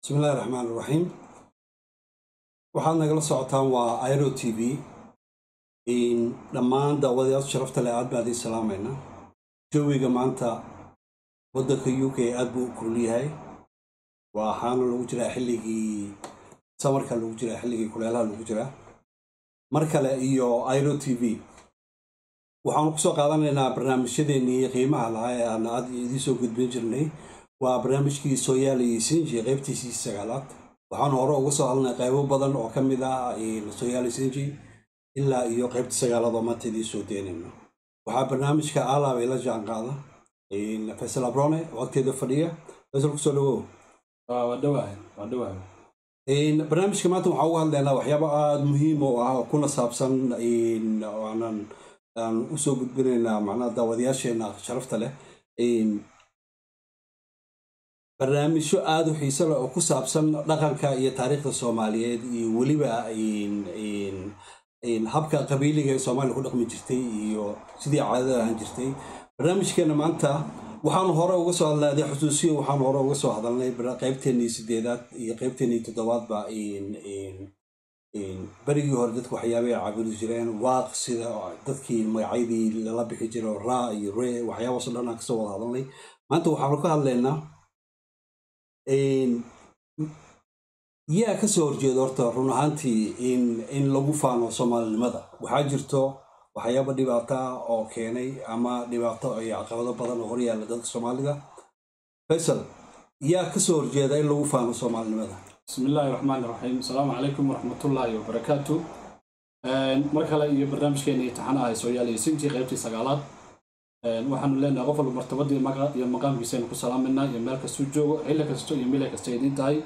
bismi illahi raxmaan iraxiim waxaad nagala socotaan waa iro t v dhammaan daawadayaal sharafta leh aad baan idiin salaamaynaa jawiga maanta waddanka u k aad buu u kulul yahay waxaana lagu jiraa xilligii samarka lagu jiraa xilligii kuleelaha lagu jiraa mar kale iyo iro t v waxaanu kusoo qaadanaynaa barnaamijyadeennii qiimaha lahaa ee aan aad idiin soo gudbin jirnay waa barnaamijkii sooyaal iyo sinji qaybtiisii sagaalaad waxaanu hore uga soo hadlnay qaybo badan oo ka mid ah sooyaal sinji ilaa iyo qaybta sagaalaad oo maanta idiin soo deynayno waxaa barnaamijka alaab ila jaan qaada faysal abrone waqteeda fadhiya faysal kusoo dhawow barnaamijka maanta waxaan uga hadlaynaa waxyaabo aada muhiim oo ah oo kuna saabsan aanan aan usoo gudbinaynaa macnaha daawadayaasheena sharafta leh barnaamijyo aada u xiise leh oo ku saabsan dhaqanka iyo taariikhda soomaaliyeed iyo weliba habka qabiiliga ee soomaaliya ku dhaqmi jirtay iyo sidii caadada ahaan jirtay barnaamijkeena maanta waxaanu hore uga soo hadlay adee xusuusiyo waxaanu hore uga soo hadalnay qaybteennii sideedaad iyo qaybteennii toddobaadba berigii hore dadka waxyaabay caabudi jireen waaq sida dadkii magacyadii lala bixi jiro raa iyo ree waxyaabaasoo dhan aan kasoo wada hadalnay maanta waxaanu ka hadlaynaa yaa kasoo horjeeda horta run ahaantii in lagu faano soomaalinimada waxaa jirto waxyaaba dhibaata oo keenay ama dhibaato iyo caqabado badan oo horyaalla dadka soomaalida faysal yaa kasoo horjeeda in lagu faano soomaalinimada bismi illaahi raxmaan iraxiim asalaamu calaykum waraxmatullaahi wabarakaatu mar kale iyo barnaamijkeena imtixaan ahay sooyaal iyo sinji qaybtii sagaalaad waxaanu leenahay qof walba martabadii iyo maqaamkiisaynu ku salaamayna iyo meel kastuu joogo xilli kasto iyo mila kasta idiin tahay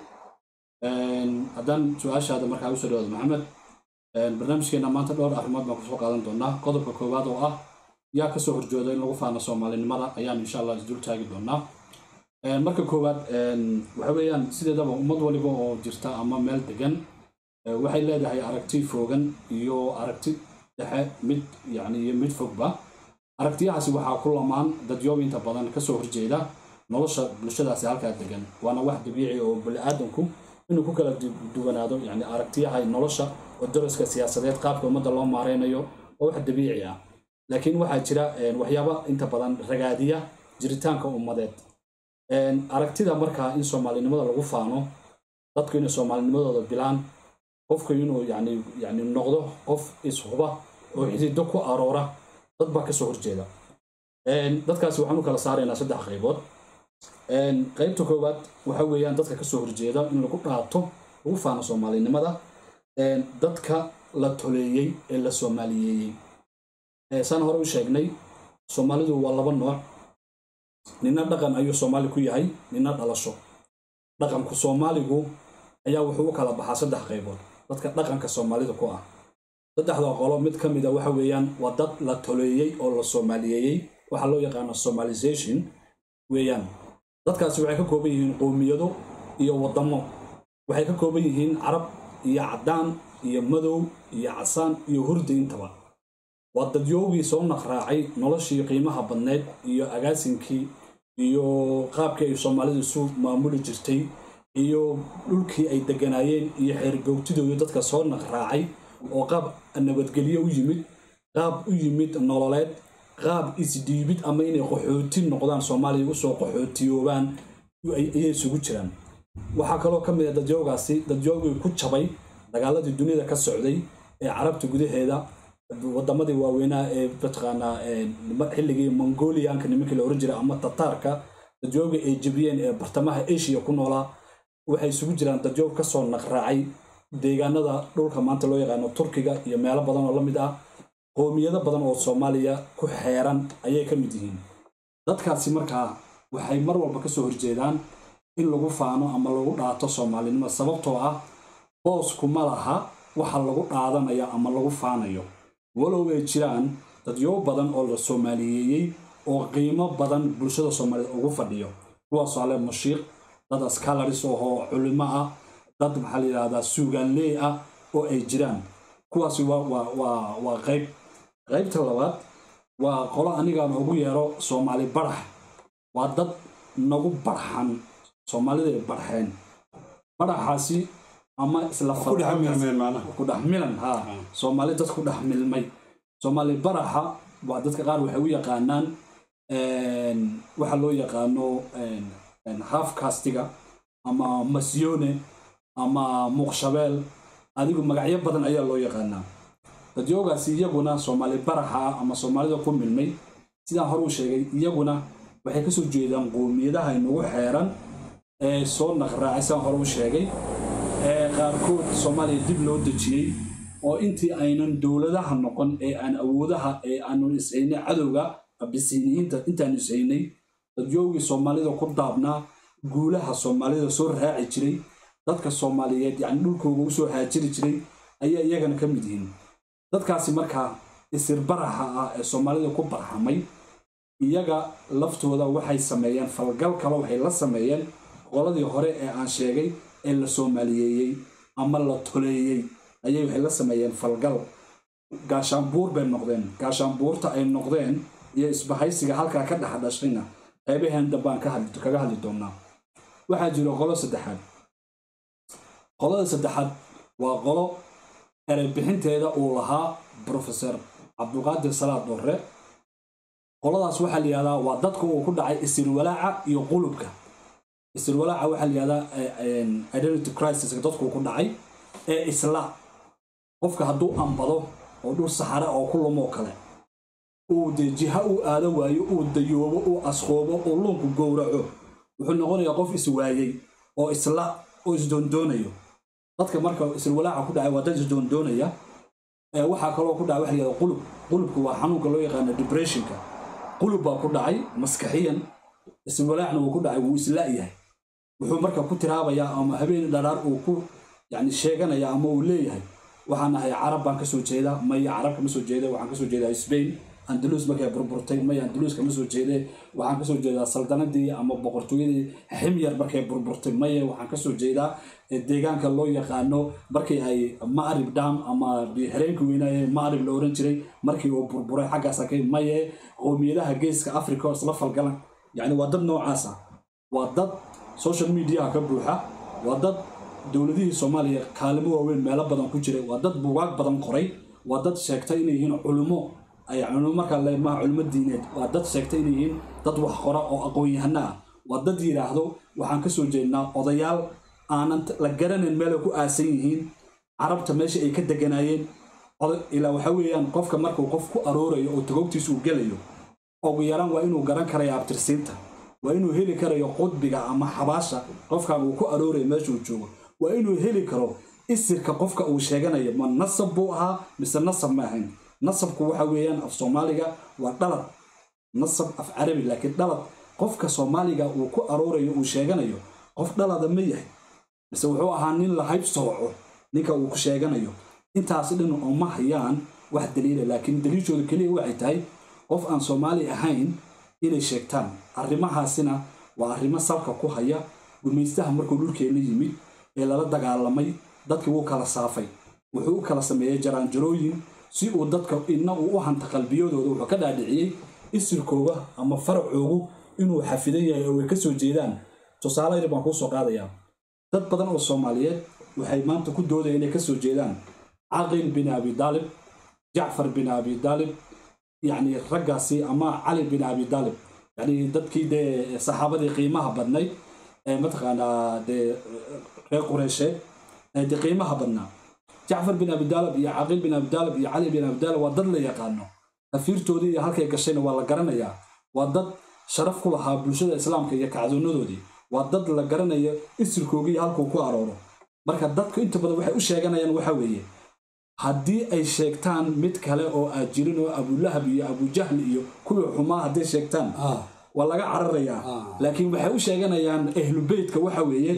haddaan su-aashaada markaa usoo dhawaado maxamed barnaamijkeena maanta dhowr arrimood baan kusoo qaadan doonaa qodobka koowaad oo ah yaa kasoo horjooda in lagu faano soomaalinimada ayaan insha allah isdul taagi doonaa marka koowaad waxa weeyaan sideedaba ummad waliba oo jirta ama meel degan waxay leedahay aragti foogan iyo aragti dhexe mid yani iyo mid fogba aragtiyahaasi waxaa ku lamaan dadyoob inta badan kasoo horjeeda nolosha bulshadaasi halkaa degan waana wax dabiici oo bani-aadanku inuu ku kala duwanaado yani aragtiyaha nolosha oo daraska siyaasadeed qaabka ummadda loo maareynayo oo wax dabiici ah laakiin waxaa jira waxyaaba inta badan ragaadiya jiritaanka ummadeed aragtida markaa in soomaalinimada lagu faano dadku inay soomaalinimadooda bilaan qofku inuu yani yani noqdo qof ishuba oo xidido ku aroora dad baa kasoo horjeeda dadkaasi waxaan u kala saaraynaa saddex qaybood qaybta koowaad waxa weeyaan dadka kasoo horjeeda in lagu dhaato lagu faano soomaalinimada dadka la toleeyey ee la soomaaliyeeyey saan hore u sheegnay soomaalidu waa laba nooc nina dhaqan ayuu soomaali ku yahay nina dhalasho dhaqanku soomaaligu ayaa wuxuu u kala baxaa saddex qaybood dadka dhaqanka soomaalida ku ah saddexda qolo mid ka mida waxa weeyaan waa dad la toleeyey oo la soomaaliyeeyey waxaa loo yaqaana somalization weeyaan dadkaasi waxay ka kooban yihiin qowmiyado iyo waddamo waxay ka kooban yihiin carab iyo caddaan iyo madow iyo casaan iyo hurdi intaba waa dadyoogii soo naqraacay noloshii qiimaha badneyd iyo agaasinkii iyo qaabkii ay soomaalidu isu maamuli jirtay iyo dhulkii ay deganaayeen iyo xeergoogtidooda dadka soo naqraacay oo qaab nabadgelyo u yimid qaab u yimid nololeed qaab isdhiibid ama inay qaxooti noqdaan soomaaliya usoo qaxootiyoobaan ayay isugu jiraan waxaa kaloo ka mid a dadyoogaasi dadyoogii ku jabay dagaaladii duniyada ka socday ee carabta gudaheeda wadamadii waaweynaa ee mataqaanaa xilligii mongolianka nimankii la oran jiray ama tataarka dadyoogii ay jebiyeen ee bartamaha asia ku noolaa waxay isugu jiraan dadyoog kasoo naqraacay deegaanada dhulka maanta loo yaqaano turkiga iyo meelo badan oo la mid ah qoomiyado badan oo soomaaliya ku xeeran ayay ka mid yihiin dadkaasi markaa waxay mar walba kasoo horjeedaan in lagu faano ama lagu dhaato soomaalinimo sababtoo ah boosku ma laha waxa lagu dhaadanaya ama lagu faanayo walow ay jiraan dadyo badan oo la soomaaliyeeyey oo qiimo badan bulshada soomaaliyed ugu fadhiyo kuwaasoo ale mashiiq dad askalaris ahoo culimo ah dad maxaa la yidhahdaa suugaanleey ah oo ay jiraan kuwaasi waa qayb qaybta labaad waa qolo anigaan ugu yeero soomaali barax waa dad nagu barxan soomaalida ay barxeen baraxaasi ama isla ku dhex milmeen macnaha ku dhex milan ha soomaali dad ku dhex milmay soomaali baraxa waa dadka qaar waxay u yaqaanaan waxa loo yaqaano half castiga ama masyone ama muuqshabeel adigu magacyo badan ayaa loo yaqaanaa dadyoogaasi iyaguna soomaali baraxa ah ama soomaalida ku milmay sidaan hore u sheegay iyaguna waxay kasoo jeedaan qoomiyadaha inagu xeeran ee soo naqraacay sidaan hore u sheegay ee qaarkood soomaaliya dib loo dejiyey oo intii aynan dowladaha noqon ee aan awoodaha ee aanu ishaynay cadowga abisiniyiinta intaanu ishaynay dadyoogii soomaalida ku daabnaa guulaha soomaalida soo raaci jiray dadka soomaaliyeed yani dhulkooga usoo haajiri jiray ayaa iyagana ka mid yihiin dadkaasi markaa isir baraxa ah ee soomaalida ku barxamay iyaga laftooda waxay sameeyeen falgal kale waxay la sameeyeen qoladii hore ee aan sheegay ee la soomaaliyeeyey ama la toleeyey ayay waxay la sameeyeen falgal gaashaanbuur bay noqdeen gaashaanbuurta ay noqdeen iyo isbahaysiga halkaa ka dhex dhashayna qaybaheen dambaan kaga hadli doonaa waxaa jiro qolo saddexaad qolada saddexaad waa qolo ereybixinteeda uu lahaa profesor cabdulqaadir salaad dorre qoladaas waxaa la yihahdaa waa dadka uu ku dhacay isirwalaaca iyo qulubka isirwalaaca waxaa la yihahdaa identity crisis dadkuu ku dhacay ee isla qofka hadduu ambado oo dhul saxare oo ku lumoo kale uu dee jiha uu aado waayo uu dayoobo uu asqoobo uu luunku gowraco wuxuu noqonayaa qof iswaayey oo isla oo isdoondoonayo dadka marka isirwalaaca ku dhacay waa dad isdoondoonaya waxaa kaloo ku dhacay waxa la yihahda qulub qulubku waa xanuunka loo yaqaano depressionka qulub baa ku dhacay maskaxiyan isirwalaacna wuu ku dhacay wuu isla-yahay wuxuu marka ku tiraabayaa ama habeen dharaar uu ku yani sheeganaya ama uu leeyahay waxaan ahay carab baan kasoo jeedaa maya carab kama soo jeeda waxaan kasoo jeedaa spain andalus markay burburtay maya andalus kama soo jeede waxaan kasoo jeedaa saldanadii ama boqortooyadii ximyar markay burburtay maya waxaan kasoo jeedaa deegaanka loo yaqaano markii ay macrib dam ama xereenka weynaaye macrib la oran jiray markii uu burburay xaggaas akay maye qowmiyadaha geeska africa oo isla falgalan yani waa dad noocaasa waa dad social mediaha ka buuxa waa dad dowladihii soomaaliya kaalimo waaweyn meelo badan ku jiray waa dad bugaag badan qoray waa dad sheegtay inay yihiin culummo ay culummo markaa leemaha culummo diineed waa dad sheegtay inay yihiin dad wax qora oo aqoon-yahano ah waa dad yidhaahdo waxaan kasoo jeednaa odayaal aanan la garanayn meelay ku aasan yihiin carabta meesha ay ka deganaayeen ilaa waxa weeyaan qofka markuu qof ku aroorayo oo tagoogtiisa uu gelayo ugu yaraan waa inuu garan karayo abtirsiinta waa inuu heli karayo qudbiga ama xabaasha qofkan uu ku aroorayo meeshuu joogo waa inuu heli karo isirka qofka uu sheeganayo ma nasab buu ahaa mise nasab ma ahayn nasabku waxa weeyaan af soomaaliga waa dhalad nasab af carabi laakiin dhalad qofka soomaaliga uu ku aroorayo uu sheeganayo qof dhalada ma yahay mise wuxuu ahaa nin la hayb sooco ninka uu ku sheeganayo intaasi dhan uma hayaan wax daliila laakiin daliishooda keliya waxay tahay qof aan soomaali ahayn inay sheegtaan arrimahaasina waa arrimo salka ku haya gumaystaha markuu dhulkeenna yimid ee lala dagaalamay dadkii wuu kala saafay wuxuu u kala sameeyey jaraanjarooyin si uu dadka inna uu u hanta qalbiyadooda wuxuu ka dhaadhiciyey isirkooga ama faracoogu inuu xafidan yahay oo ay ka soo jeedaan tusaale yar baan kuu soo qaadayaa dad badan oo soomaaliyeed waxay maanta ku doodaya inay ka soo jeedaan caqil bin abi daalib jacfar bin abi daalib yacni raggaasi ama cali bin abi daalib yacni dadkii dee saxaabadii qiimaha badnayd ee mataqaanaa dee reer qureysheed ee dee qiimaha badnaa jacfar bin abi daalib iyo caqil bin abi daalib iyo cali bin abi daalib waa dad la yaqaano tafiirtoodii iyo halkay gashayna waa la garanayaa waa dad sharaf ku lahaa bulshada islaamka iyo kacdoonadoodii waa dad la garanayo isirkoogii halkuu ku arooro marka dadku inta badan waxay u sheeganayaan waxa weeye haddii ay sheegtaan mid kale oo aad jirin oo abulahab iyo abujahli iyo kuwii xumaa hadday sheegtaan waa laga cararayaa laakiin waxay u sheeganayaan ahlubeytka waxa weeye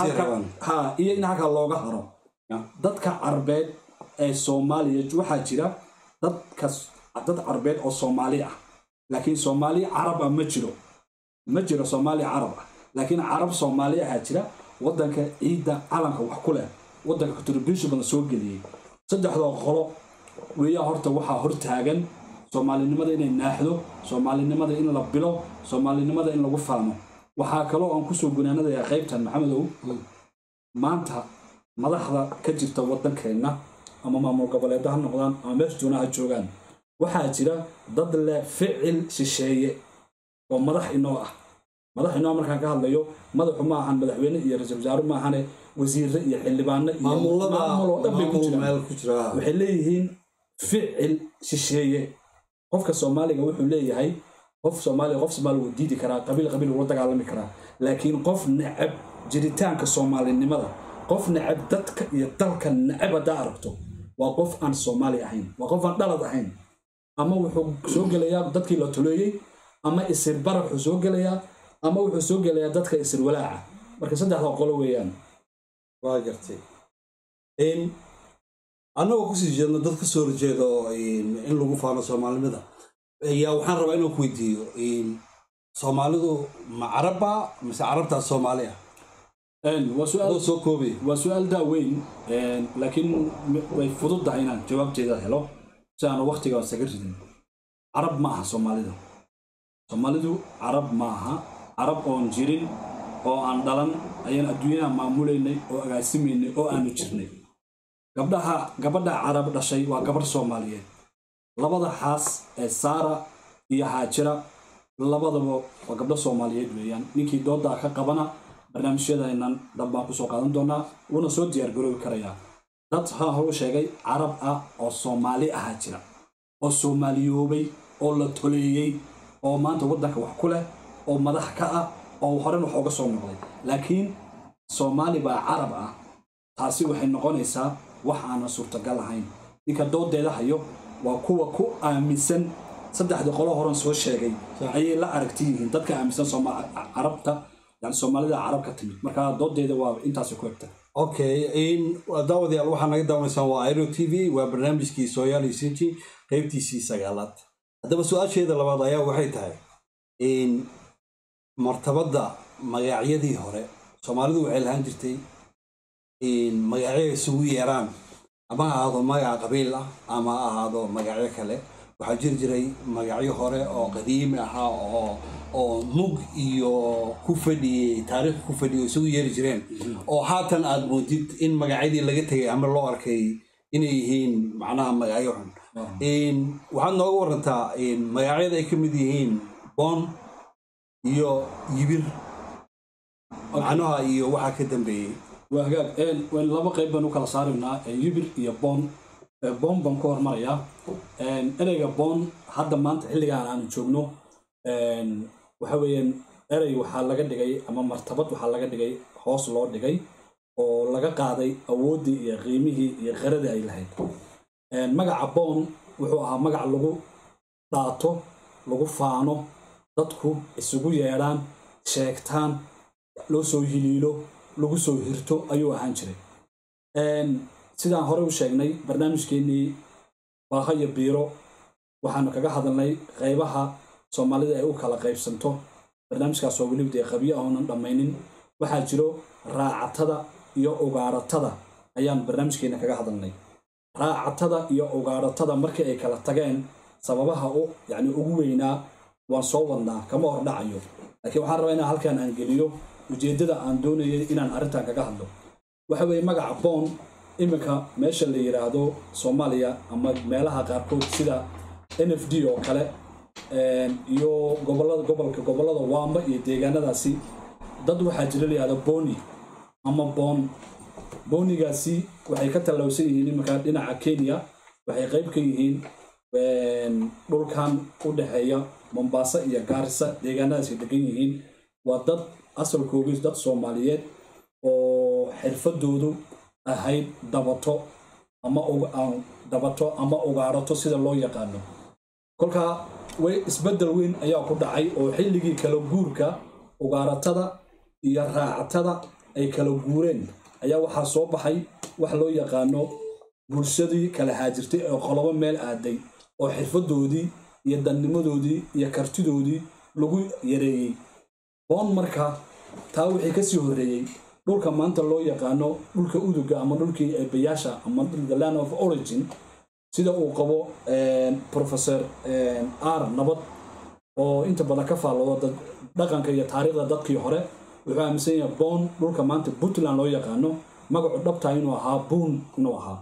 ha iyo in halka looga haro dadka carbeed ee soomaaliya waxaa jira dadkas dad carbeed oo soomaali ah laakiin soomaali carab ah ma jiro ma jiro soomaali carab ah laakiin carab soomaali ahaa jira waddanka ciidda calanka wax ku leh waddanka contribution badan soo geliyey saddexdoo qolo weeyaa horta waxaa hortaagan soomaalinimada inay naaxdo soomaalinimada in la bilo soomaalinimada in lagu faano waxaa kaloo aan kusoo gunaanadayaa qaybtan maxamedow maanta madaxda ka jirta waddankeenna ama maamul goboleedda ha noqdaan ama meesha doona ha joogaan waxaa jira dad leh ficil shisheeye oo madax inoo ah madax inoo markaan ka hadlayo madaxu ma ahan madaxweyne iyo ra-iisul wasaare ma ahane wasiire iyo xildhibaano iyo maamulada maamul oo dhan bay ku maamul jiraan meel ku jira waxay leeyihiin ficil shisheeye qofka soomaaliga wuxuu leeyahay qof soomaaliga qof soomaali wuu diidi karaa qabiil qabiil wuu la dagaalami karaa laakiin qof necab jiritaanka soomaalinimada qof necab dadka iyo dalka necab haddaa aragto waa qof aan soomaali ahayn waa qof aan dhalad ahayn ama wuxuu soo gelayaa dadkii la tuleeyey ama isir barax wuxuu soo gelayaa ama wuxuu soo gelayaa dadka isir walaaca marka saddexda qolo weeyaan waa gartay in annagoo kusii jeedno dad ka soo horjeeda oo in in lagu faano soomaalinimada ayaa waxaan rabaa inaan ku weydiiyo in soomaalidu ma carabba mise carabtaas soomaali ah Een, waa su'aal adoo soo koobaya waa su-aal daaweyn laakiin m- way fududdahay inaan jawaabteeda helo si aanu wakhtiga isaga ridin carab ma aha soomaalidu soomaalidu carab ma aha carab oon jirin oo aan dhalan ayaan adduunyada maamulaynay oo agaasimaynay oo aanu jirnay gabdhaha gabadha carab dhashay waa gabarh soomaaliyeed labada xaas ee saara iyo haajira labadaba waa gabdho soomaaliyeed weeyaan ninkii doodaa ka qabana barnaamijyadeennan dambaan kusoo qaadan doonaa wuuna soo diyaargaroobi karayaa dad ha horu sheegay carab ah oo soomaali ahaa jira oo soomaaliyoobay oo la toleeyey oo maanta waddanka wax ku leh oo madax ka ah oo horen wax uga soo noqday laakiin soomaali baa carab ah taasi waxay noqonaysaa wax aanan suurtagal ahayn ninka doodeeda hayo waa kuwa ku aaminsan saddexda qolo horan soo sheegay ayay la aragti yihiin dadka aaminsan Sooma- carabta yani soomaalida carab ka timid marka doodeeda waa intaasi ku egta okay in daawadayaal waxaa naga daawanaysaan waa airo t v waa barnaamijkii sooyaali sinji qaybtiisii sagaalaad haddaba su-aasheeda labaad ayaa waxay tahay in martabadda magacyadii hore soomaalidu waxay lahaan jirtay in magacyo isugu yeeraan ama ha ahaado magaca qabiil ah ama ha ahaado magacyo kale waxaa jiri jiray magacyo hore oo qadiimi ahaa oo oo mug iyo ku fadhiyey taariikh ku fadhiyay oo isugu yeeri jireen oo haatan aad moodid in magacyadii laga tegay ama loo arkay inay yihiin macnaha magacyo xun In waxaad nooga warantaa in magacyada ay ka mid yihiin boon iyo yibir macnaha iyo waxaa ka dambeeyey waa hagaag een waan laba qayb baan u kala saaraynaa ee yibir iyo boon Ee, boon baan ku hormarayaa Een, ereyga boon hadda maanta xilligaan aanu joogno een, waxa weeyaan erey waxaa laga dhigay ama martabad waxaa laga dhigay hoos loo dhigay oo laga qaaday awooddii iyo qiimihii iyo qaradii ay lahayd Een, magaca boon wuxuu ahaa magac lagu dhaato lagu faano dadku isugu yeedhaan sheegtaan loo soo hiliilo lagu soo hirto ayuu ahaan jiray Een, sidaan horey u sheegnay barnaamijkeennii baaha iyo biiro waxaanu kaga hadalnay qaybaha soomaalida ay u kala qaybsanto barnaamijkaas oo weliba dee qabyo ahoonan dhammaynin waxaa jiro raacatada iyo ugaaratada ayaan barnaamijkeena kaga hadalnay raacatada iyo ugaaratada markii ay kala tageen sababaha u yani ugu weynaa waan soo wadnaa kama hor dhacayo laakiin waxaan rabaa inaan halkan aan geliyo ujeeddada aan doonayay inaan arrintan kaga hadlo waxa weeye magaca boon iminka meesha la yidhaahdo soomaaliya ama meelaha qaarkood sida n f d oo kale een, iyo gobolada gobolka gobolada waamba iyo deegaanadaasi dad waxaa jira la yidhahdo boni ama boon boonigaasi waxay ka tallawsan yihiin iminka dhinaca kenya waxay qayb ka yihiin een, dhulkan u dhexeeya mombasa iyo gaarisa deegaanadaasi degan yihiin waa dad asalkoogii dad soomaaliyeed oo xirfadoodu ahayd dabato ama uga- aan dabato ama ugaarato sida loo yaqaano kolkaa way isbeddel weyn ayaa ku dhacay oo xilligii kala guurka ugaaratada iyo raacatada ay kala guureen ayaa waxaa soo baxay wax loo yaqaano bulshadii kala haajirtay oo qolobo meel aaday oo xirfadoodii iyo dannimadoodii iyo kartidoodii lagu yareeyey boon marka taa wixii kasii horreeyey dhulka maanta loo yaqaano dhulka uduga ama dhulkii eebayaasha ama the land of origin sida uu qabo een, professor een, r nabad oo inta badan ka faallooda dad- dhaqanka iyo taariikhda dadkii hore wuxuu aaminsan yahay boon dhulka maanta puntland loo yaqaano magacu dhabtaa inuu ahaa buun inuu ahaa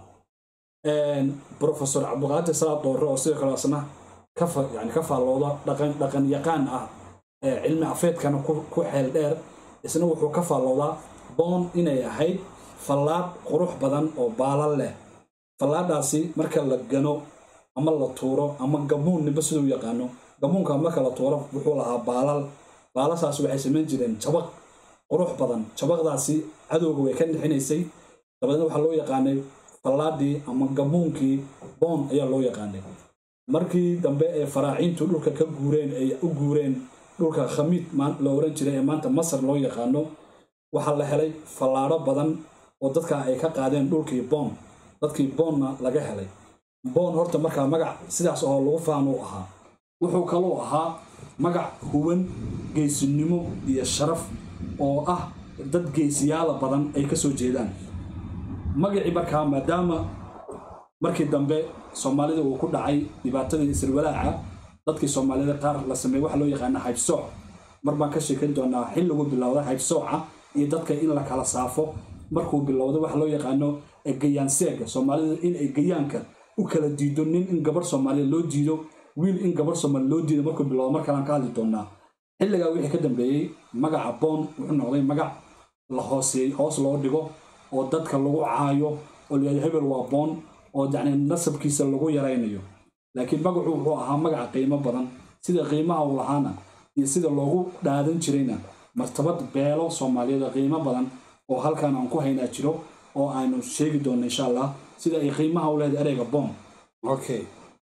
profesor cabdiqaadir salaad doore oo sidoo kale asna ka fa- yani ka faallooda dhaqan dhaqan yaqaan ah ee cilmi afeedkana ku ku xeel dheer isna wuxuu ka faalloodaa boon inay ahayd fallaadh qurux badan oo baalal leh fallaadhaasi marka la gano ama la tuuro ama gamuun ninba siduu yaqaano gamuunka marka la tuuro wuxuu lahaa baalal baalasaas waxay samayn jireen jabaq qurux badan jabaqdaasi cadowga way ka nixinaysay dabadeedna waxaa loo yaqaanay fallaadhii ama gamuunkii boon ayaa loo yaqaanay markii dambe ee faraaciintu dhulka ka guureen ay u guureen dhulka khamiid maan- la oran jiray ee maanta masar loo yaqaano waxaa la helay fallaadho badan oo dadka ay ka qaadeen dhulkii boon dadkii boonna laga helay boon horta markaa magac sidaas oo lagu faan u ahaa wuxuu kaloo ahaa magac huwan geesinimo iyo sharaf oo ah dad geesiyaala badan ay ka soo jeedaan magacii markaa maadaama markii dambe soomaalida uu ku dhacay dhibaatadii isirwalaaca dadkii soomaalida qaar la sameeyey waxa loo yaqaana haybsooc mar baan ka sheekan doonaa xilligu bilowda haybsooca iyo dadka in la kala saafo markuu bilowda waxa loo yaqaano gayaanseega soomaalida in ay gayaanka u kala diido nin in gabar soomaaliya loo diido wiil in gabar soomaaliya loo diido markuu bilowda mar kalaan ka hadli doonaa xilligaa wixii ka dambeeyey magaca boon wuxuu noqday magac la hooseey hoos loo dhigo oo dadka lagu caayo oo layihahdo hebel waa boon oo yacni nasabkiisa lagu yaraynayo laakiin magacu wuxuu ahaa magaca qiimo badan sida qiimaha uu lahaana iyo sida loogu dhaadan jirayna martabad beelo soomaaliyeed qiimo badan oo halkan aan ku haynaa jiro oo aanu sheegi doonno insha allah sida ay qiimaha u leedahay ereyga boon okay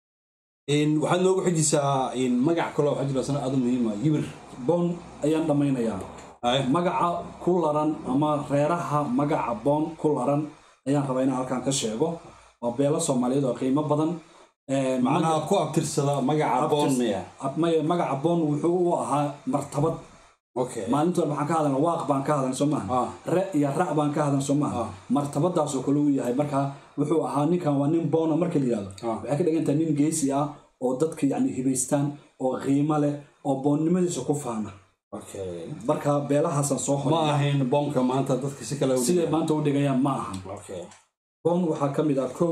In- waxaad noogu xijisaa in magac kaloo waxaa jira sana aad u muhiima yibir boon ayaan dhammaynayaa Ay, magaca ku laran ama reeraha magaca boon ku laran ayaan rabaa inaan halkan ka sheego waa beelo soomaaliyeed oo qiimo badan Ee, macnaha ku abtirsada magaca boon miya Ab- maya magaca boon wuxuu u ahaa martabad okay maalinta waxaan ka hadalna waaq baan ka hadalna soo maaha Ah. re iyo ra baan ka hadalna soo maaha Ah. martabadaasoo kale uu yahay marka wuxuu ahaa ninkan waa nin boona marka la yidhahdo Ah. waxay ka dhigan tahay nin geesi ah oo dadka yacni hibaystaan oo qiimo leh oo boonnimadiisa ku faana okay marka beelahaasaan soo ma horay ahayn boonka maanta dadka si kale u siday maanta u dhigayaan ma ahan okay boon waxaa ka mid ah kow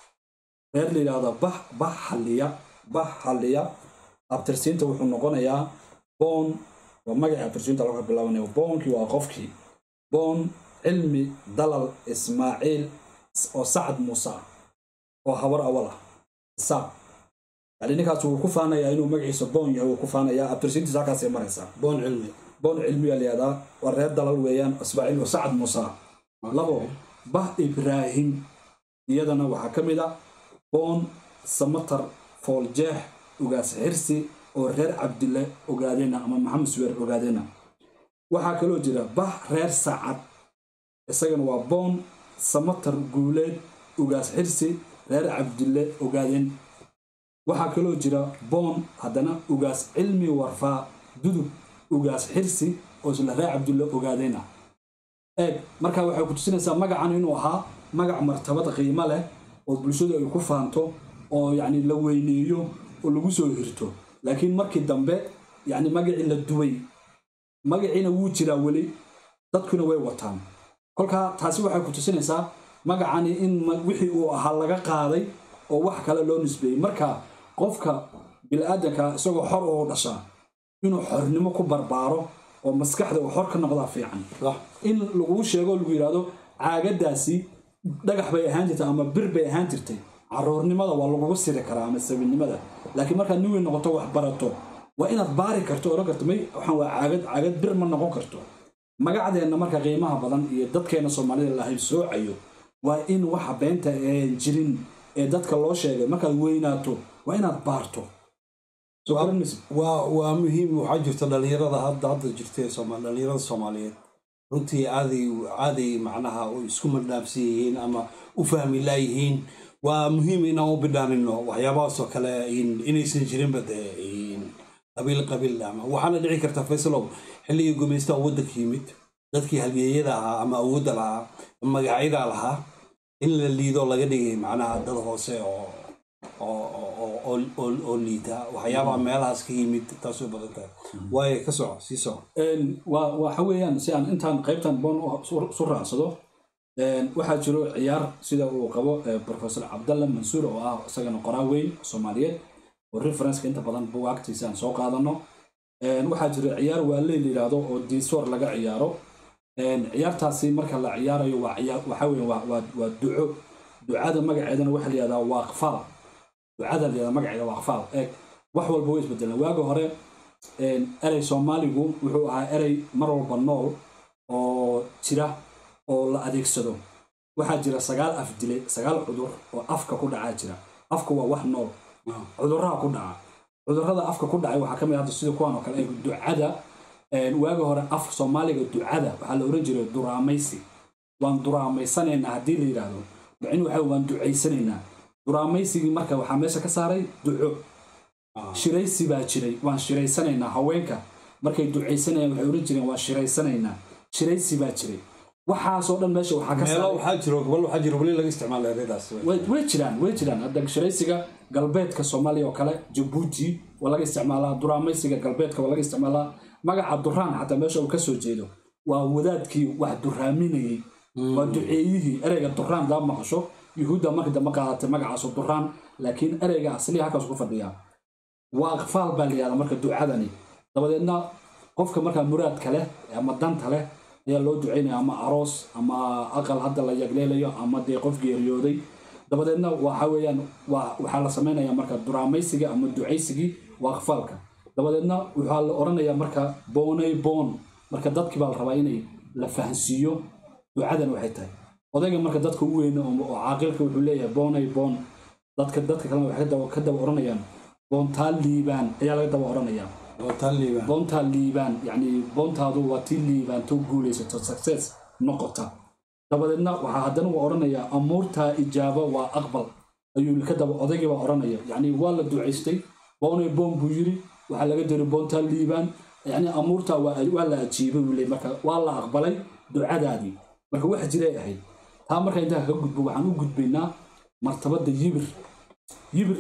reer la yidhaahdo bah bah xalliya bah xalliya abtirsiinta wuxuu noqonayaa boon waa magacii abtirsiinta laga bilaabanaya boonkii waa qofkii boon cilmi dalal ismaaciil oo sacad muuse ah oo habar awal ah isaaq yani ninkaas wuu ku faanayaa inuu magaciisa boon yahay wuu ku faanayaa abtirsiintiisa halkaasay maraysaa boon cilmi boon cilmiyaa la yihahdaa waa reer dalal weeyaan ismaaciil oo sacad muuse ah labo bah ibraahim iyadana waxaa ka mid a boon samatar fooljeex ugaas xirsi oo reer cabdille ogaadena ama maxamed suweer ogaadena waxaa kaloo jira bah reer sacad isagana waa boon samatar guuleed ugaas xirsi reer cabdille ogaadeen waxaa kaloo jira boon haddana ugaas cilmi warfaa dudub ugaas xirsi oo isla reer cabdille ogaadena eeg marka waxay ku tusinaysaa magacan inuu ahaa magac martabad qiimo leh oo bulshadu ay ku faanto oo yacni la weyneeyo oo lagu soo hirto laakiin markii dambe yacni magacii la duway magaciina wuu jiraa weli dadkuna way wataan kolkaa taasi waxay ku tusinaysaa magacani in ma- wixii uu ahaa laga qaaday oo wax kale loo nisbeeyey marka qofka bilaadanka isagoo xor oo dhashaa inuu xornimo ku barbaaro oo maskaxda uu xor ka noqdaa fiican صح in laguu sheego lagu yidhaahdo caagadaasi dhagax bay ahaan jirtay ama bir bay ahaan jirtay caruurnimada waa lagugu siri karaa ama sabinimada laakiin markaad nin weyn noqoto wax barato waa inaad baari karto odhan karto may waxaan waa caagad caagad bir ma noqon karto magacdeenna marka qiimaha badan iyo dadkeena soomaalida la haybsoocayo waa in waxa beenta ee jirin ee dadka loo sheegay markaad weynaato waa inaad baarto soo garan maysid? waa waa muhiim waxaa jirta dhalinyarada hadda hadda jirta ee Soomaali dhalinyarada Soomaaliyeed runtii aaday aaday macnaha u isku madhaafsan yihiin ama u fahmi laayihiin waa muhiim inaan u bidhaanino waxyaabahaas oo kale in- inaysan jirinba dee in qabiil qabiil ama waxaana dhici karta faysalow xilligii gumaysta waddanka yimid dadkii halgeeyada ahaa ama awoodda lahaa ama magacyada lahaa in la liido laga dhigay macnaha dad hoose oo oo oo- oo- oo- oo- oo liita waxyaabaha meelahaas ka yimid taasoo badan tahay waayo ka soco sii soco Een, waa waxa weeyaan si aan intaan qaybtan boon u- su su raacsado een, waxaa jiro ciyaar sida uu qabo eh, professor cabdalla mansuur oo ah isagana qoraa weyn soomaaliyeed oo referenceka inta badan bugaagtiisa aan soo qaadano Een, waxaa jiro ciyaar waale la yidhaahdo oo diisoor laga ciyaaro Een, ciyaartaasi marka la ciyaarayo waa ciyaar waxa weeye waa waa waa duco ducada magaceedana waxaa la yidhahdaa waaqfaal ducada la yidhahdaa magaceeda waaqfaal eeg wax walba way isbedelaan waaga hore een, erey soomaaligu wuxuu ahaa erey mar walba nool oo jira oo la adeegsado waxaa jira sagaal af dile sagaal cudur oo afka ku dhacaa jira afka waa wax nool cudurraha ku dhaca cudurrada afka ku dhacay waxaa ka mid ah hadda sida kuwan oo kale eeg ducada een, waaga hore af soomaaliga ducada waxaa la oran jiray duraamaysi waan duraamaysanayna haddii la yidhaahdo macnuu waxa waan ducaysanaynaa duraamaysigii marka waxaa meesha ka saaray duco shiraysi baa jiray waan shiraysanaynaa haweenka markay ducaysanayaan waxay oran jireen waan shiraysanaynaa shiraysi baa jiray waxaasoo dhan meesha waxaa ka meelo saaray waxaa jiro gobol waxaa jiro weli laga isticmaala ereydaas way way jiraan way jiraan hadda shiraysiga galbeedka soomaaliya oo kale jabuuti waa laga isticmaalaa duraamaysiga galbeedka waa laga isticmaalaa magaca duraan xataa meesha uu ka soo jeedo waa wadaadkii wax duraaminayey waa duceeyihii ereyga duraan daa maqasho yuhuudda markii dambe qaadatay magacaasu duraan laakiin ereyga asliya halkaas ku fadhiyaa waa aqfaal baa la yihahdaa marka ducadani dabadeedna qofka markaa muraadka leh ama danta leh ayaa loo ducaynaya ama aroos ama aqal hadda la yagleelayo ama dee qof geeriyooday dabadeedna waxa weeyaan waa- waxaa la samaynayaa marka duraamaysiga ama ducaysigii waa aqfaalka dabadeedna waxaa la oranayaa marka boonay boon marka dadkii baa la rabaa inay la fahansiiyo ducadan waxay tahay odayga marka dadka u weyna oo oo caaqilka wuxuu leeyahay boonay boon dadka dadka kalena waxay ka daba- ka daba oranayaan boontaa liibaan ayaa laga daba oranayaa waa taan liibaan boontaa liibaan yacni boontaadu waa tii liibaanto guulaysato success noqota dabadeedna waxaa haddana uu odhanayaa amuurtaa ijaaba waa aqbal ayuu ka daba odaygii baa odhanaya yacni waa la ducaystay boonay boon buu yiri waxaa laga diray boontaa liibaan yacni amuurtaa waa waa la ajiibay buu leey marka waa la aqbalay ducadaadii marka wax jiray ahayd taa marka intaa ka gudbo waxaan u gudbaynaa martabada yibir yibir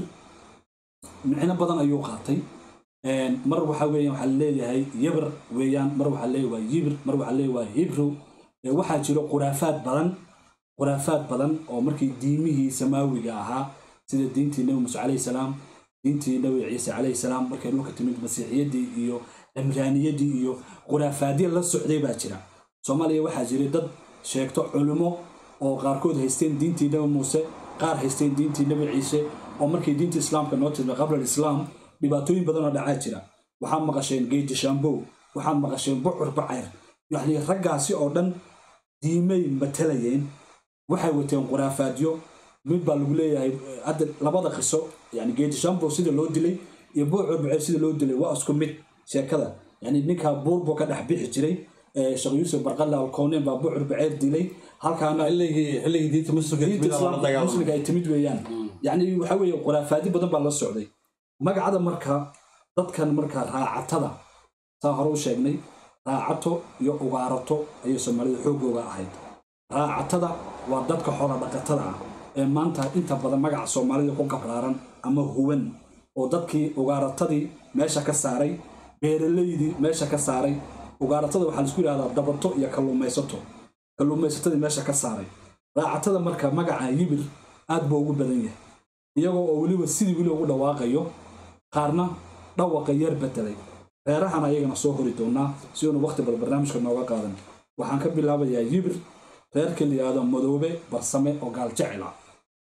micno badan ayuu qaatay Een, mar waxa weeyaan waxaa leeyahay yibir weeyaan mar waxaa leeyahay waa yibir mar waxaa leeyahay waa hibru Ee, waxaa jiro khuraafaad badan khuraafaad badan oo markii diimihii samaawiga ahaa sida diintii nebi muuse calayhi salaam diintii nebi ciise calayhi salaam markay dhulka timid masiixiyaddii iyo cimraaniyaddii iyo khuraafaadyo la socday baa jira soomaaliya waxaa jiray dad sheegto culimo oo qaarkood haysteen diintii nebi muuse qaar haysteen diintii nebi ciise oo markii diinta islaamka noo timid qabla alislaam dhibaatooyin badan oo dhacaa jira waxaad maqasheen geeji shambow waxaad maqasheen bucur bacayr yacni raggaasi oo dhan diimay matalayeen waxay wateen khuraafaadyo mid baa lagu leeyahay eh, hadda labada qiso yani geeji shambow sida loo dilay iyo buucur bacayr sida loo dilay waa isku mid sheekada yani ninkaa buur buu ka dhex bixi jiray eh, sheekh yuusuf barqalla alkownen baa buucur bacayr dilay halkaana xilligii xilligii diinta muslimka diinta timid aa la islaamka dagaalamay muslimka ay timid weeyaan yacni waxa weeye khuraafaadi badan baa la socday magacada marka dadkan marka raacatada saa hore u sheegnay raacato iyo ugaarato ayay soomaalida xoogooga ahayd raacatada waa dadka xoola dhaqatada ah ee maanta inta badan magaca soomaalida ku qabraaran ama huwan oo dadkii ugaaratadii meesha ka saaray beeralaydii meesha ka saaray ugaaratada waxaa laisku yidhahdaa dabato iyo kalluumaysato kalluumaysatadii meesha ka saaray raacatada marka magaca yibir aad buu ugu badan yahay iyagoo oo weliba sidii weli ugu dhawaaqayo qaarna dhawaqa yar bedelay reerahan ayagana soo hori doonaa si uunu waqti bal barnaamijka nooga qaadan waxaan ka bilaabayaa yibir reerka la yidhaahdo madoobe barsame oo gaal jecel ah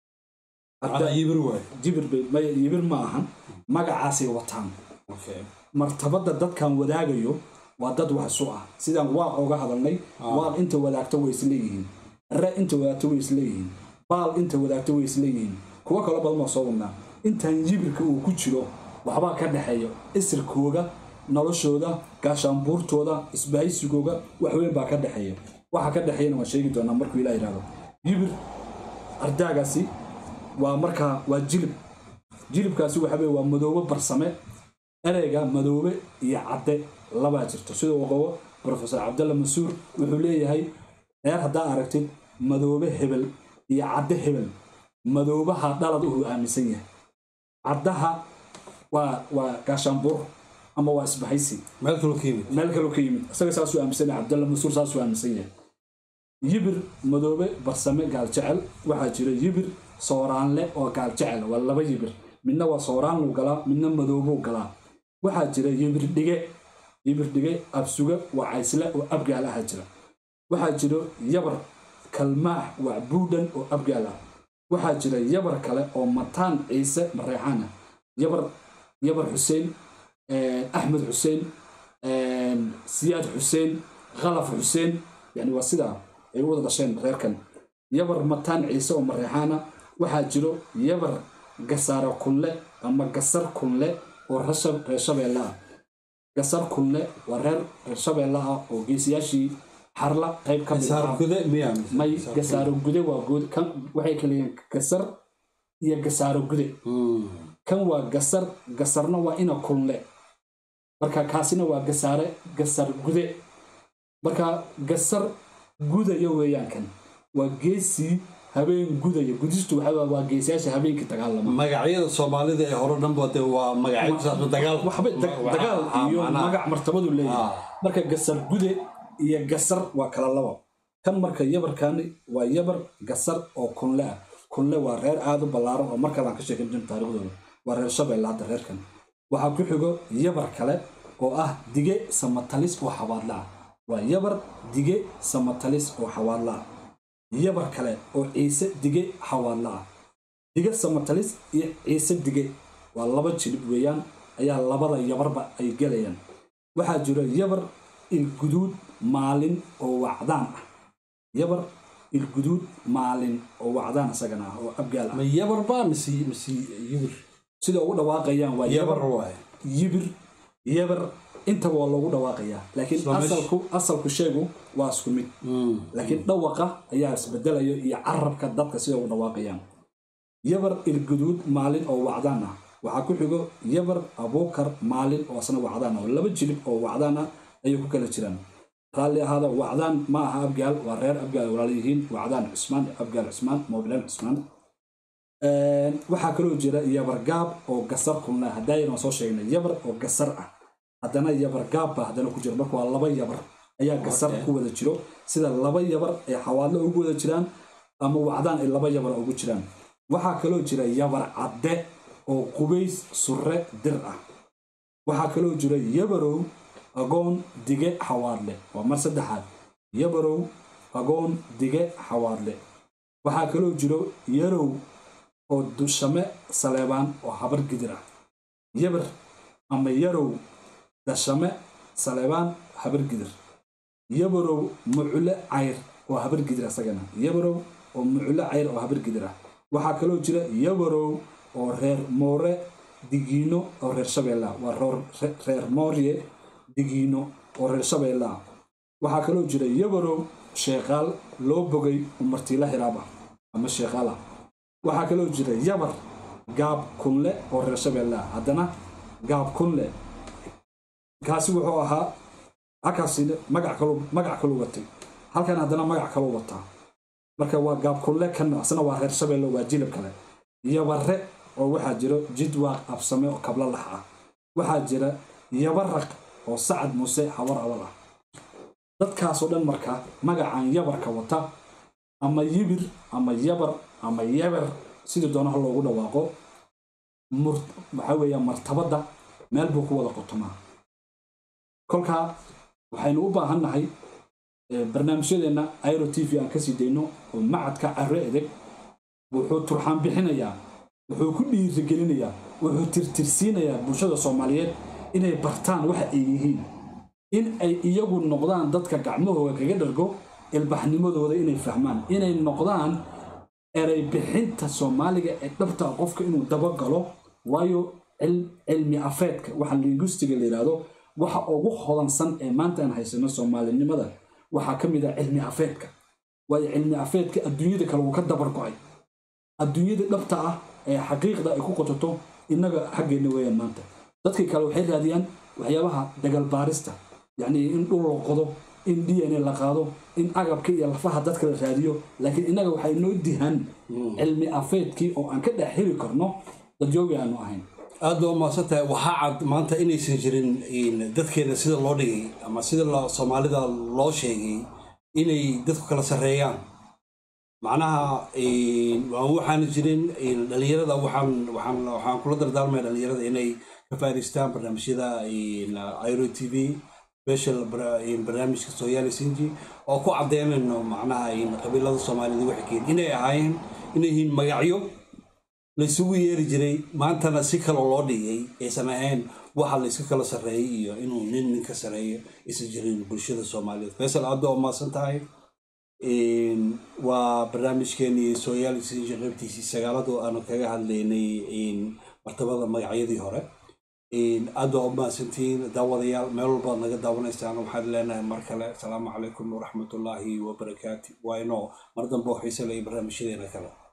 Macnaa yibir waay jibir bay maya yibir ma ahan magacaasay wataan Okay. martabada dadkan wadaagayo waa dad wax isu ah sidaan waaq oga hadalnay waaq inta wadaagto way isleeyihiin re inta wadaagto way isleeyihiin baal inta wadaagto way isleeyihiin kuwo kalo badan baa soo wadnaa intaan jibirka uu ku jiro waxbaa ka dhexeeya isirkooga noloshooda gaashaanbuurtooda isbahaysigooga waxweyn baa ka dhexeeya waxa ka dhexeeyana waan sheegi doonaa markuu ilah yidhahdo yibir ardaagaasi waa markaa waa jilib jilibkaasi waxa weye waa madoobe barsame ereyga madoobe iyo cadde labaa jirto sida uu qabo profesor cabdalla mansuur wuxuu leeyahay reer haddaa aragtid madoobe hebel iyo cadde hebel madoobaha dhalad uu aaminsan yahay caddaha waa waa gaashaanbuur ama waa isbahaysi meel kaloo ka yimid meel kaloo ka yimid isaga saasuu aaminsan yahay cabdalla mansuur saasuu aaminsan yahay yibir madoobe barsame gaaljecel waxaa jira yibir sooraanle oo gaaljecel waa laba yibir midna waa sooraanluu galaa midna madoobuu galaa waxaa jira yibir dhige yibir dhige absuge waa caysle oo abgaal aha jira waxaa jiro yabar kalmaax waa buudhan oo abgaal ah waxaa jira yabar kale oo mataan ciise mareexaan ah yabar yabar xuseen axmed xuseen siyaad xuseen khalaf xuseen yani waa sidaa ay u wada dhasheen reerkan yabar mataan ciise oo mareexaana waxaa jiro yabar gasaaro kunle ama gasar kunle oo reer shabeelle ah gasar kunle waa reer reer shabeelle ah oo geesiyaashii xarla qayb ka mid saar ah gude miyaa may gasaaro gude waa guud kan waxay kala yihiin gasar iyo gasaaro gude kan waa gasar gasarna waa ina kunle marka kaasina waa gasaare gasar gude marka gasar gudaya weeyaan kan waa geesii habeen gudaya gudistu waxa waa geesiyaasha habeenkii dagaalama magacyada soomaalida ee hore dhanba de waa magacyo saasba dagaal waxba da- dagaal Ah, iyo macnaha. magac martabadu leeyahay Ah. marka gasar gude iyo gasar waa kala labo kan marka yabarkani waa yabar gasar oo kunle ah kunle waa reer aad u ballaaran oo markale aan ka sheekan jirin taariikhdooda waa reer shabeelle hadda reerkan waxaa ku xigo yabar kale oo ah dige samatalis oo xawaadle ah waa yabar dige samatalis oo xawaadle ah yabar kale oo ciise dige xawaadle ah dige samatalis iyo ciise dige waa laba jilib weeyaan ayaa labada yabarba ay gelayaan waxaa jiro yabar ilguduud maalin oo wacdaan ah yabar ilguduud maalin oo wacdaan isagana ah oo abgaal ah ma yabar baa mise mise yibir sida ugu dhawaaqayaan waa yabar yabar waaye yibir yabar intaba waa loogu dhawaaqayaa laakiin Isla meesha. asalku asalku sheegu waa isku mid laakiin dhawaqa ayaa isbedelayo iyo carabka dadka sida ugu dhawaaqayaan yabar ilguduud maalin oo wacdaan ah waxaa ku xigo yabar abuukar maalin oo asna wacdaan ah oo laba jilib oo wacdaan ah ayay ku kala jiraan raalli ahaada wacdaan ma aha abgaal waa reer abgaal walaal yihiin wacdaan cusmaan abgaal cusmaan moobilaan cusmaan waxaa kaloo jira yabar gaab oo gasar kunle haddaayana soo sheegnay yabar oo gasar ah haddana yabar gaab baa haddana ku jira marka waa laba yabar ayaa gasar Okay. ku wada jiro sida laba yabar ay xawaadlo ugu wada jiraan ama wacdaan ay laba yabar ugu jiraan waxaa kaloo jira yabar cadde oo qubays surre dir ah waxaa kaloo jira yabarow agoon dige xawaadle waa mar saddexaad yabarow agoon dige xawaadle waxaa kaloo jiro yarow oo dushame saleebaan oo habar gidir ah yabar ama yarow dashame saleebaan habar gidir yabarow mucule cayr oo habar gidir asagana yabarow oo mucule cayr oo habar gidir ah waxaa kaloo jira yabarow oo reer moore digiino oo reer shabeelle ah waa roor- re- reer moorye digiino oo reer shabeelle ah waxaa kaloo jira yabarow sheeqaal loo bogay oo martiila hiraab ah ama sheeqaal ah waxaa kaloo jira yabar gaab kunle oo reer shabeelle ah haddana gaab kunle kaasi wuxuu ahaa halkaasina magac kalu magac kalu watay halkan haddana magac kalu wataa marka waa gaab kunle kan asna waa reer shabeelle waa jilib kale yabare oo waxaa jiro jidwaaq absame oo kabla lax ah waxaa jira yabaraq oo sacad muuse hawar awal ah dadkaasoo dhan marka magacan yabarka wata ama yibir ama yabar ama yabar sidii doonaha loogu dhawaaqo mur- waxaa weeya martabadda meel buu ku wada qotomaa kolkaa waxaynu u baahan nahay eh, barnaamijyadeenna airo t v aan kasii dayno oo macadka carre edeg wuxuu turxaan bixinayaa wuxuu ku dhiirigelinayaa wuxuu tirtirsiinayaa bulshada soomaaliyeed inay bartaan waxa ay yihiin in ay iyagu noqdaan dadka gacmahooda kaga dhargo ilbaxnimadooda inay fahmaan inay noqdaan eray bixinta soomaaliga ee dhabta ah qofka inuu dabagalo waayo cil- cilmi afeedka waxa linguistiga la yidhaahdo waxa ugu hodansan ee maanta aan haysano soomaalinimada waxaa ka mid ah cilmi afeedka waayo cilmi afeedka adduunyada kale wuu ka dabar go'ay adduunyada dhabta ah ee xaqiiqda ay ku qototo innaga xaggeenna weeyaan maanta dadkii kale waxay raadiyaan waxyaabaha dagal baarista yacni in dhul la qodo in d n a la qaado in agabka iyo lafaha dadka la raadiyo laakiin innaga waxay noo dihan cilmi afeedkii oo aan ka dhex heli karno dadjoogi aanu ahayn aad baa umahadsan tahay waxaa cad maanta inaysan jirin dadkeena sida loo dhigay ama sida soomaalida loo sheegay inay dadku kala sarreeyaan macnaha waxaana jirin dhalinyarada waxaan waxaan waxaan kula dardaarmaya dhalinyarada inay ka faa'idaystaan barnaamijyada iro t v special barnaamijka sooyaali sinji oo ku caddeynayno macnaha qabiilada soomaalida waxay keen inay ahaayeen inay yihiin magacyo laysugu yeeri jiray maantana si kale loo dhigay aysan ahayn waxa layska kala sarreeyay iyo inuu nin ninka sareeyo aysan jirin bulshada soomaaliyeed faysal aad baa umahadsan tahay waa barnaamijkeenii sooyaali sinji qaybtiisii sagaaladu aanu kaga hadlaynay martabada magacyadii hore aad baa umahadsantihiin daawadayaal meel walbaad naga daawanaysaan waxaan leenahay mar kale asalaamu calaykum waraxmatullaahi wabarakaatu waa inoo mar dambe oo xiise laya barnaamijyadeena kale